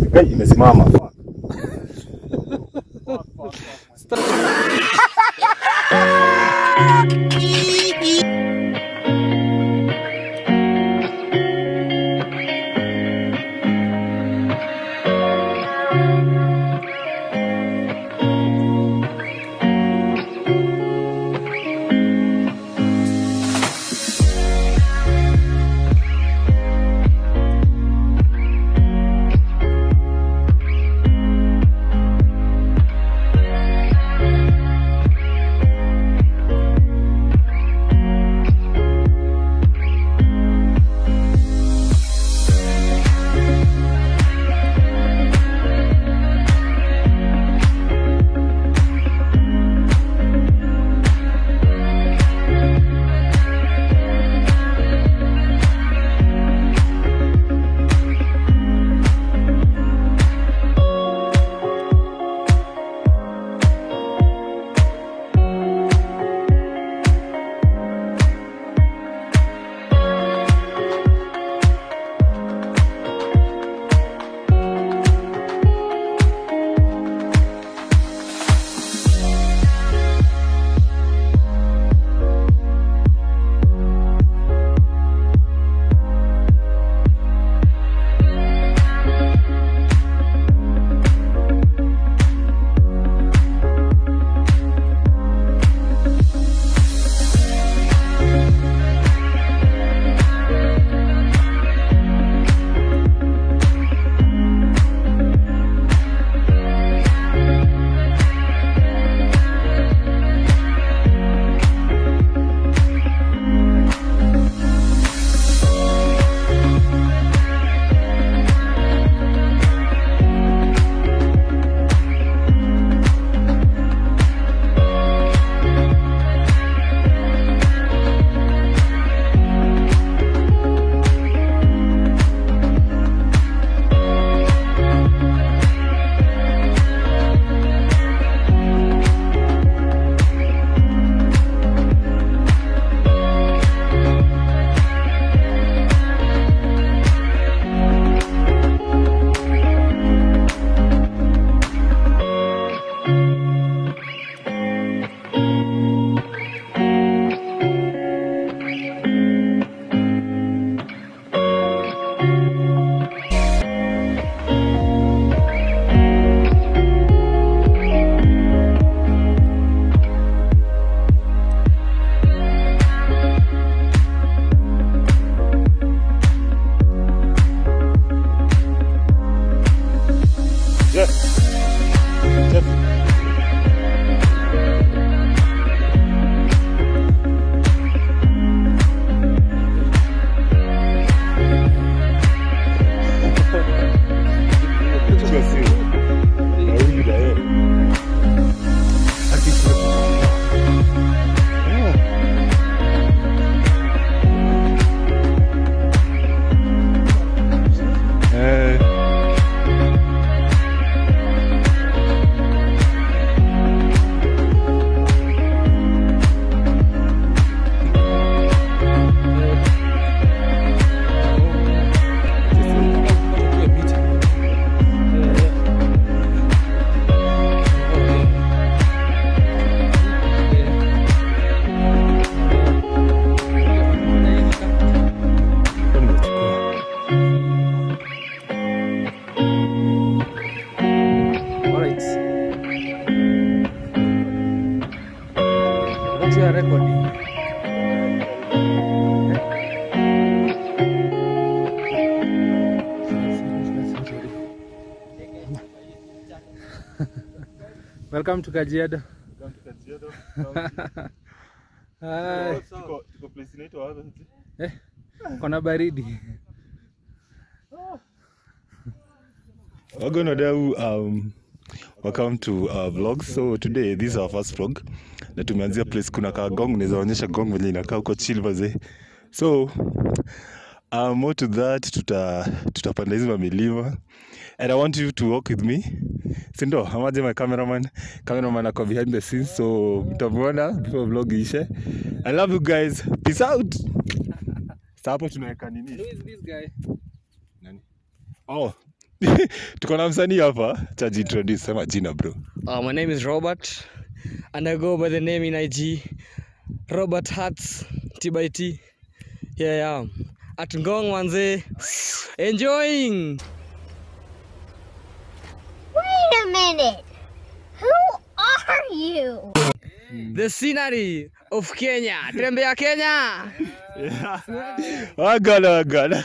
Kai imesimama. Fuck. Jeff. Jeff. Chukua simu. Na huyu na yeye. Haki chukua. Ah. Eh. Kwa nimechukua. Alright. What you are recording? Welcome to Kajiado. Welcome to Kajiado. Hi. Tuko tuko place inaitwa wapi? Eh, kona baridi. Wagona dau um welcome to our vlog. So today this is our first vlog. Na tumeanzia place kuna ka gong, naweza onyesha gong venye inakaa huko chill mazee. So uh, more to that tuta tutapanda hizi mamilima and I want you to walk with me. Sindo, amaje my cameraman. Cameraman ako behind the scenes so mtamuona before vlog ishe. I love you guys. Peace out. Sasa hapo tunaweka nini? Who is this guy? Nani? Oh, tuko na msanii hapa chaji introduce sema jina bro Uh, my name is Robert, and I go by the name in IG Robert Hats T by T. Here I am at Ngong Wanze, enjoying. Wait a minute. Who are you? the scenery of Kenya. Tembea Kenya. wagana wagana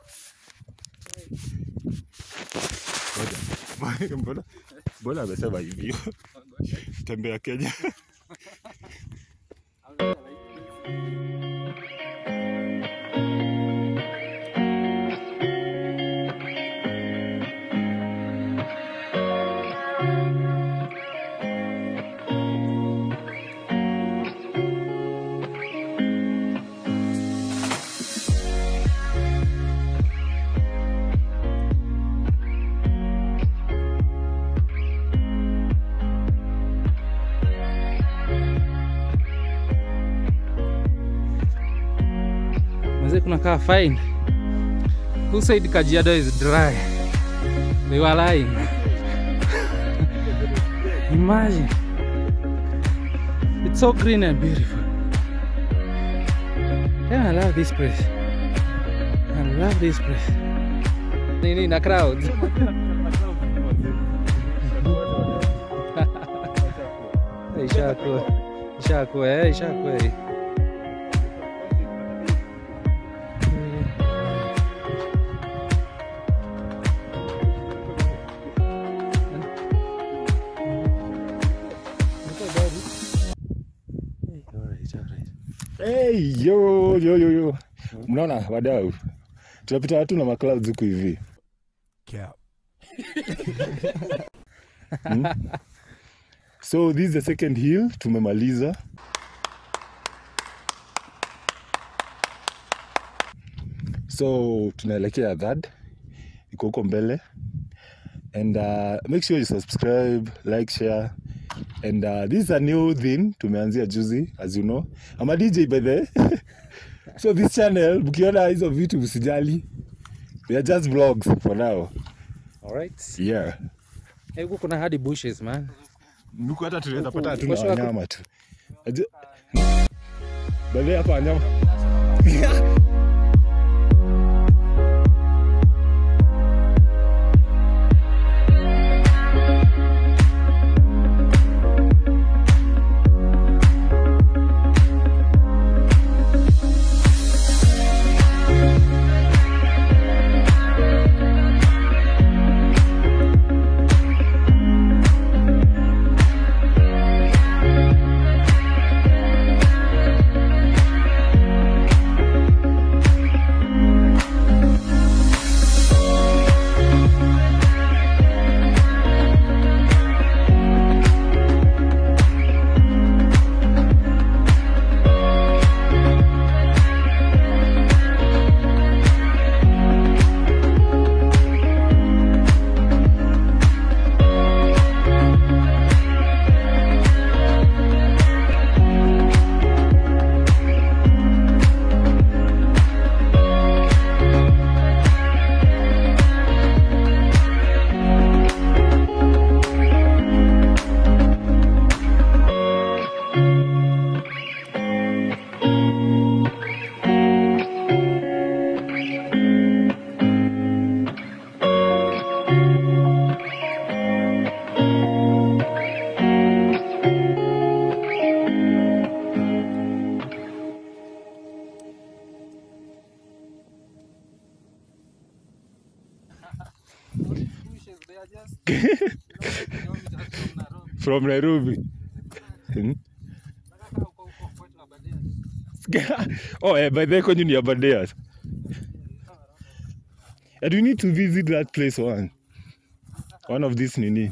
Ngoja. mbona mbona amesema hivyo tembea kenya Mzee kuna kaa fine. Who said Kajiado is dry? They were lying. Imagine. It's so green and beautiful. Yeah, I love this place. I love this place. Nini na crowds. Ishakuwa. Ishakuwa, eh, ishakuwa. eh. hey, yo, yo, yo, yo. mnaona wadau tunapita watu na maclouds huku hivi Hmm? so this is the second hill tumemaliza so tunaelekea third iko huko mbele and uh, make sure you subscribe like share and uh, this is a new thing tumeanzia juzi as you know I'm a DJ by the so this channel mkiona hizo vitu msijali we are just vlogs for now Alright. yeah Eh, Huku kuna hadi bushes man. nuku hata tunaweza pata Huku, hatuna posho wako- wanyama tu Aje- by the way, hapa wanyama from nairobi Hmm? oh eh, by the way kwenyu ni abadeas and we need to visit that place one one of this nini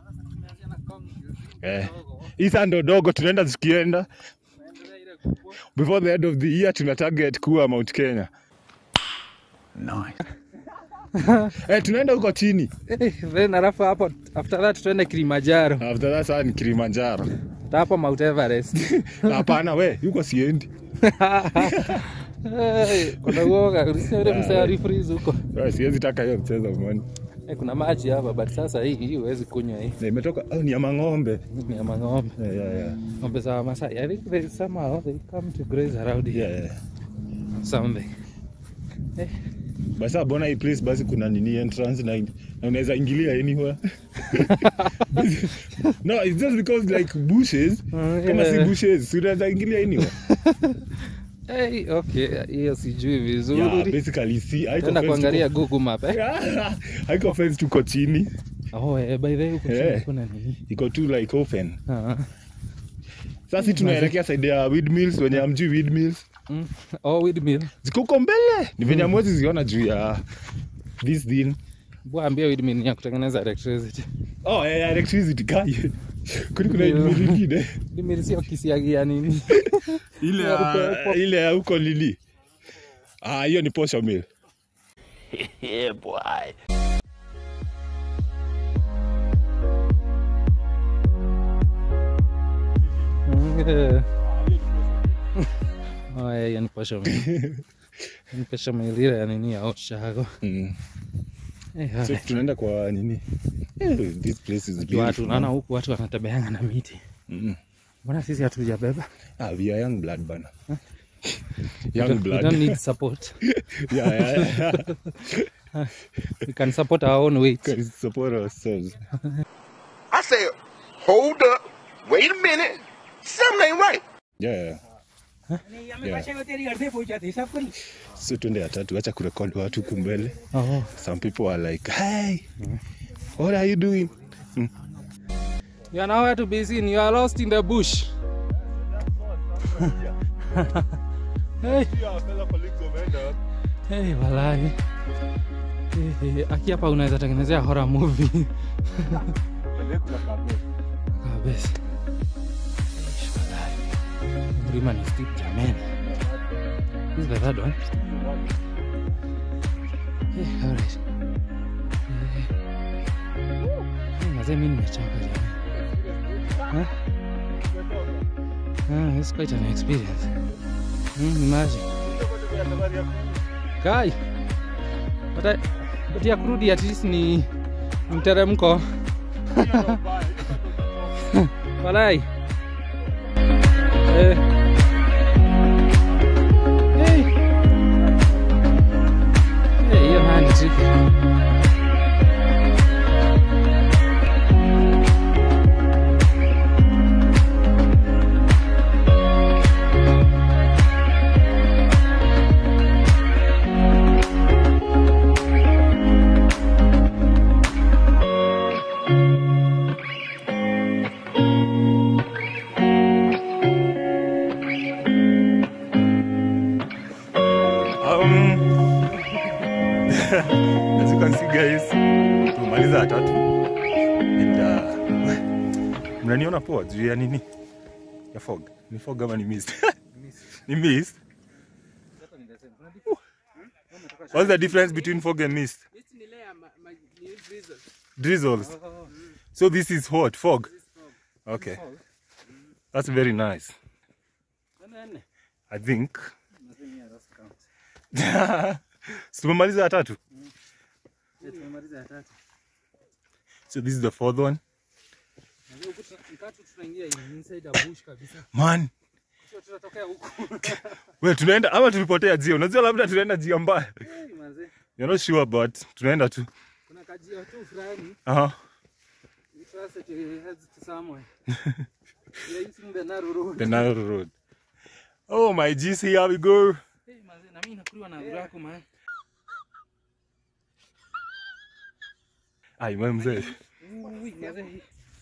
eh. isa ndo dogo tunaenda tukienda before the end of the year tuna target kuwa mount kenya eh, tunaenda huko chini Eh, then alafu hapo after that tuende Kilimanjaro. after that saa ni kilimanjaro Ta hapo Mount Everest. hapana we huko siendi Eh, Kuna uoga, ulisikia yule msee alifreeze huko. Eh, siwezi taka hiyo mchezo man Eh, kuna maji hapa but sasa hii hii huwezi kunywa hii Na imetoka oh, ni ya mang'ombe. Hii ni ya mang'ombe Yeah, yeah, yeah. ng'ombe za Wamasai I think they somehow they come to graze around here Yeah, yeah. something eh, Basa bona hii place basi kuna nini entrance na, na unaweza ingilia anywhere. no, it's just because like bushes. Kama si yeah. bushes, si unaweza ingilia anywhere. hey, okay hiyo sijui Yeah, vizuri basically see haiko tenda fence kuangalia tuko- Google map eh? haiko fence tuko chini. oh, eh, by the way huko chini Eh. kuna nini Iko tu like open. Ah, Sasa si tunaelekea side ya windmills wenye amjui windmills. mm. oh windmill Ziko huko mbele. Ni venye mwezi ziona juu ya this thing. bwaambia windmill ni ya kutengeneza electricity Oh, yeah, electricity kai. Kuni kuna Ndio. windmill ingine. windmill sio kisiagia nini ile Ya ya, upepo. ile ya huko lili ah hiyo ni posho mill Mm, eh. oh, eh, hiyo ni posho mill. Ni posho mill ile ya nini ya Oshago mm. eh, so alright. tunaenda kwa nini Eh, this place is watu beautiful, naona man. huku watu wanatembeanga na miti Mm. mbona sisi hatujabeba ah we are young blood bana We young don't- we blood don't need support yeah, yeah, yeah. we can support our own weight Can support ourselves I said, hold up, wait a minute, something ain't right. yeah Yeah. so tuende ya tatu acha kurekod watu huku mbele oh. some people are like hey what are you doing You are nowhere to be seen. You are lost in the bush. hey, hey, walai. Hey, hey, aki hapa unaweza tengenezea horror movie kabisa. Eish, walai. Mlima ni steep jamani. This is the third one. Hey, alright. Hey. Hey, mazee mimi nimechoka jamani. Huh? Ah, it's quite an experience. Mm, imagine. Kai. But, I, but ya kurudi at least ni ni mteremko. Walai. Eh. Hey. Hey, hiyo nayo ni tricky. Um, as you can see guys, tumemaliza ya tatu and uh, mnaniona poa juu ya nini ya fog ni fog ama ni mist ni mist what's the difference between fog and mist drizzles so this is what fog okay that's very nice i think Si tumemaliza ya tatu so this is the fourth one man we tunaenda ama tulipotea jia unajua labda tunaenda jia mbaya You're not sure but tunaenda tu kuna kajio tu fulani Aha. it trust that it heads to somewhere you're using the narrow road the Nile road oh my GC here we go hey mazee na mimi nakuliwa na urako man ai wewe mzee Ui, mazee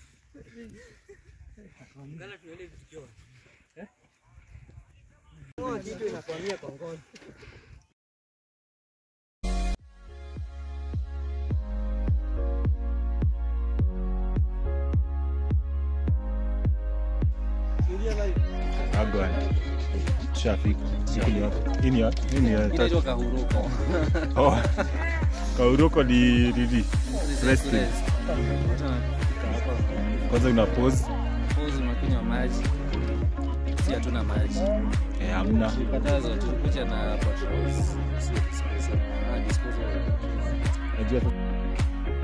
agwan traffic siku ni wapi hii ni wapi hii ni ya tatu inaitwa kahuruko oh kauroko ni nini resting kwanza una pause Pause unakunywa maji si hatuna maji eh hamna katazo tulikuja na patrols Si- si- si- ah, disposal. najua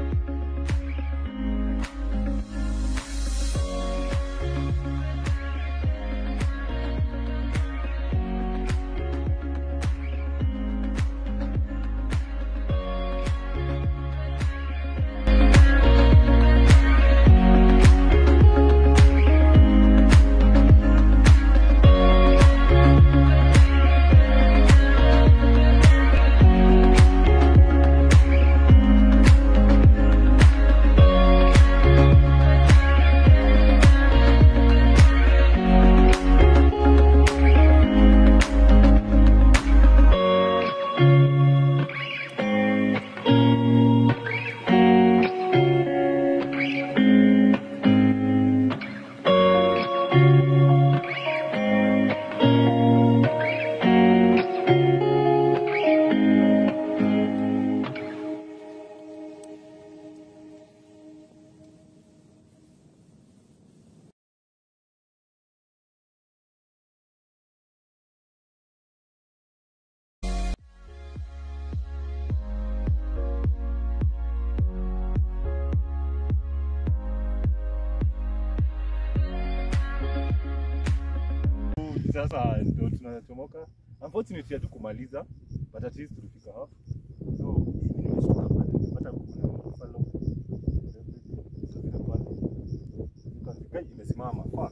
sasa ndio tunachomoka unfortunately hatu kumaliza but at least tulifika hapo so mimi nimeshuka pale nimepata kuna buffalo Guy imesimama fuck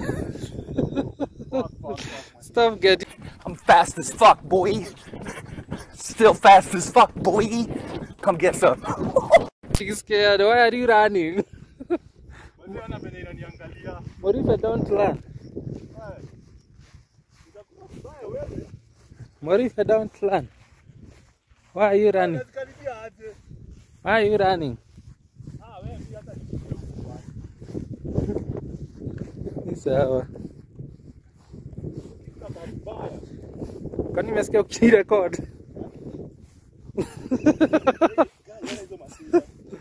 fuck fuck fuck Stop getting I'm fast as fuck, boy. Still fast as fuck, boy. Come get some. scared. Why are you running? Wazee wana venye inaniangalia What if I don't run? itakuwa vibaya wewe What if I don't run? Why are you running? unazikaribia aje Why are you running? ah wewe pia hata nikuje huku bwana. Ni sawa. kama vibaya Kwani nimesikia ukirecord? Guy, hizo mashida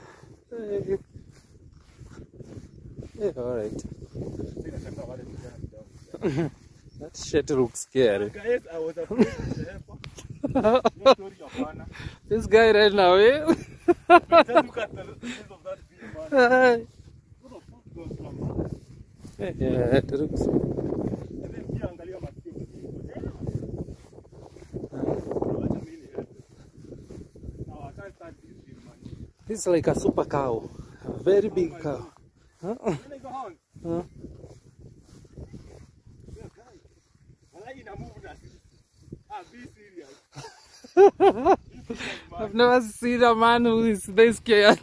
Yeah, alright. Sasa inashangaa wale vijana kidogo That shit looks scary. guys i was afraid of the helper no story hapana This guy ran away. just look at the size of that big man what the fuck goes from yeah, it looks. and then pia angalia masikio Wacha mimi niende. Now, I can't stand this thing, man. This is like a super cow. A very big cow. Huh? When I go home, Huh? yeah, guy, walai ina move na sisi. Ah, be serious. Be serious, man. I've never seen a man who is this scared.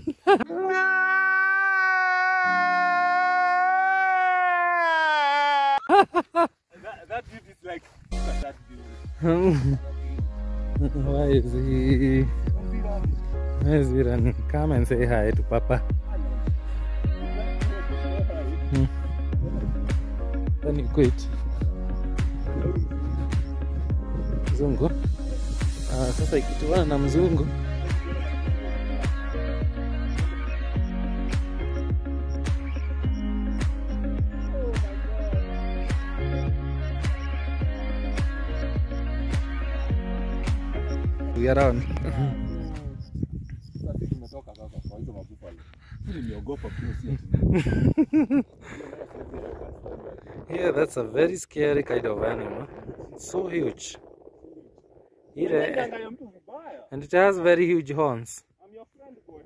That, that dude is like, look at that dude. Why is he? Why is he running? Come and say hi to Papa. Then you quit. Mzungu. Ah, sasa ikituana na mzungu. We are on. Sasa tumetoka sasa kwa hizo mabuffalo. Mimi nimeogopa pia si ati. Yeah, that's a very scary kind of animal. It's so huge. Ile, Angalia mtu vibaya. and it has very huge horns. I'm your friend boy.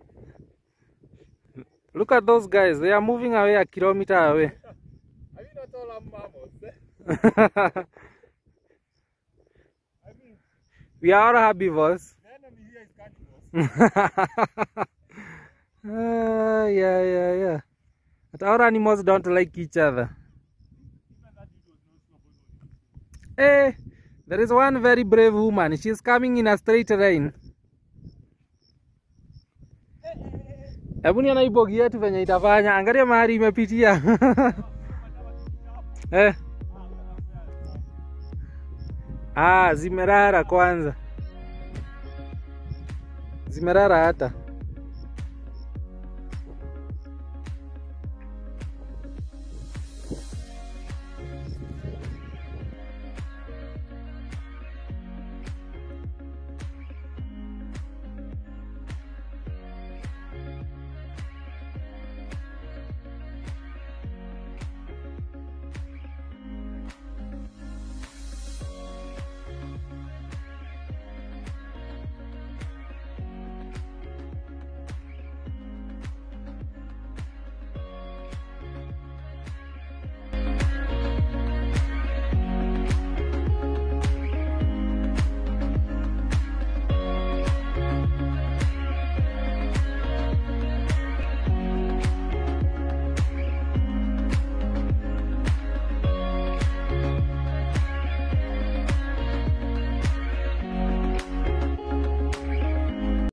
Look at those guys. They are moving away a kilometer away. Are you not all mammals? eh? I mean, we are all herbivores. the enemy here is cannibals. Ah, yeah, yeah, yeah. But our animals don't like each other. Hey, there is one very brave woman. She's coming in a straight line. Hebu niona hii bogi yetu venye itafanya. Angalia mahali imepitia. eh. Ah, zimerara kwanza. Zimerara hata.